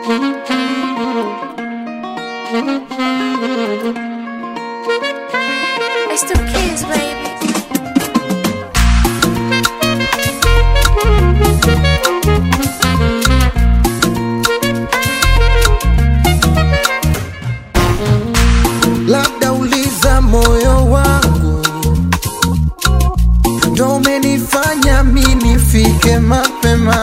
It's the kids, baby. labda uliza moyo wangu ndo umenifanya mi nifike mapema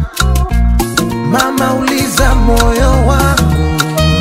mama uliza moyo wangu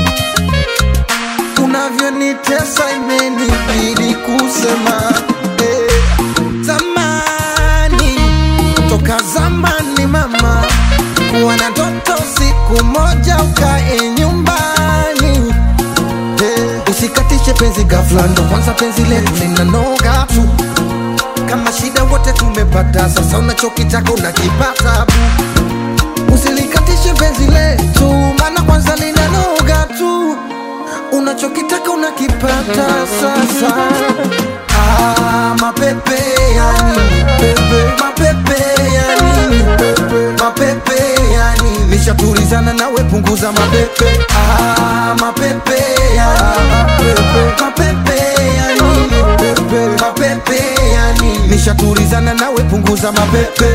unavyonitesa imenibidi kusema eh, zamani toka zamani mama kuwa na ndoto siku moja ukae nyumbani Eh, usikatishe penzi ghafla, ndo kwanza penzi letu linanoga tu. Kama shida wote tumepata, sasa unachokitaka unakipata bu. Usilikatishe penzi letu, maana kwanza linanoga tu. Unachokitaka unakipata sasa. Ah, mapepe ya nini pepe, mapepe ya nini pepe, mapepe ya nini nishatulizana nawe, punguza mapepe. Ah, mapepe ya nini pepe, mapepe ya nini pepe, mapepe ya nini nishatulizana nawe, punguza mapepe.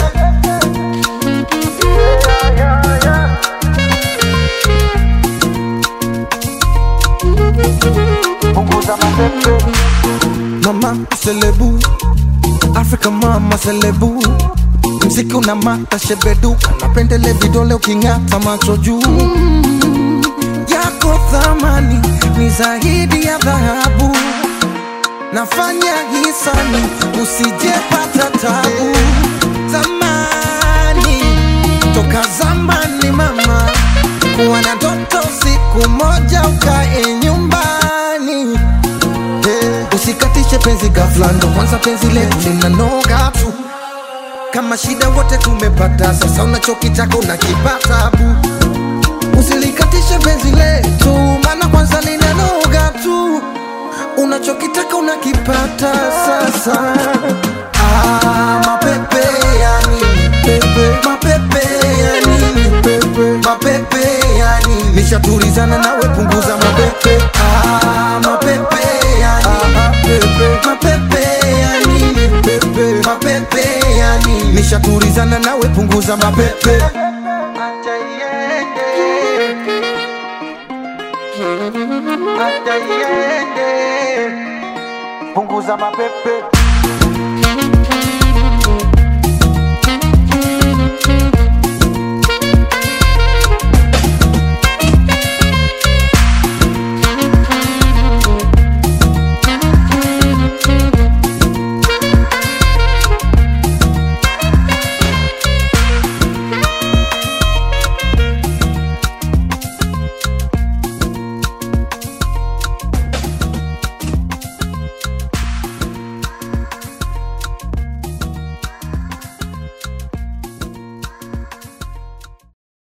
Mama selebu, Africa mama selebu, mziki una mata shebeduka, napendele vidole uking'ata macho juu yako thamani ni zaidi ya dhahabu, nafanya hisani usijepata tabu. Zamani toka zamani mama, kuwa na ndoto siku moja ukae nyumbani Eh, usikatishe penzi ghafla, ndo kwanza penzi letu linanoga tu. Kama shida wote tumepata, sasa unachokitaka unakipata bu. Usilikatishe penzi letu, maana kwanza linanoga tu. Unachokitaka unakipata sasa. Ah, mapepe ya nini pepe, mapepe ya nini pepe, mapepe ya nini nishatulizana nawe, punguza mapepe. Ah, mapepe ya nini pepe, mapepe ya nini pepe, mapepe ya nini nishatulizana nawe, punguza mapepe. Acha iende. Acha iende. Punguza mapepe